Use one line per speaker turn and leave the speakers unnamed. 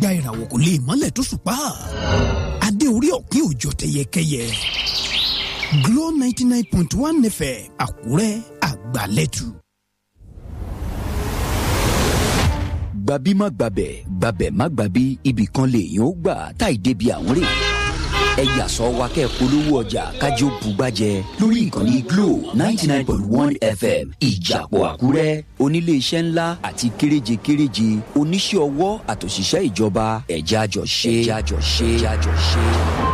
kọjá ìràwọ̀ kò lè mọ́lẹ̀ tó ṣùpá adé orí ọ̀kín òjò tẹyẹkẹyẹ Glo ninety nine point one FM Àkúrẹ́ àgbàlẹ́tù.
gbabi má gbabẹ̀ gbabẹ̀ má gbabi ibì kan lèèyàn ó gbà táì débi àwọn rè ẹ yà sọ wa kẹ́ polówó ọjà kájí ó bugbàjẹ lórí ìkànnì Glo ninety nine point one FM ìjàpọ̀ Àkúrẹ́ oníléeṣẹ́ ńlá àti kéréje kéréje oníṣẹ́ ọwọ́ àtòṣìṣẹ́ ìjọba ẹ̀já jọ ṣe ẹ̀já jọ ṣe ẹ̀já jọ ṣe.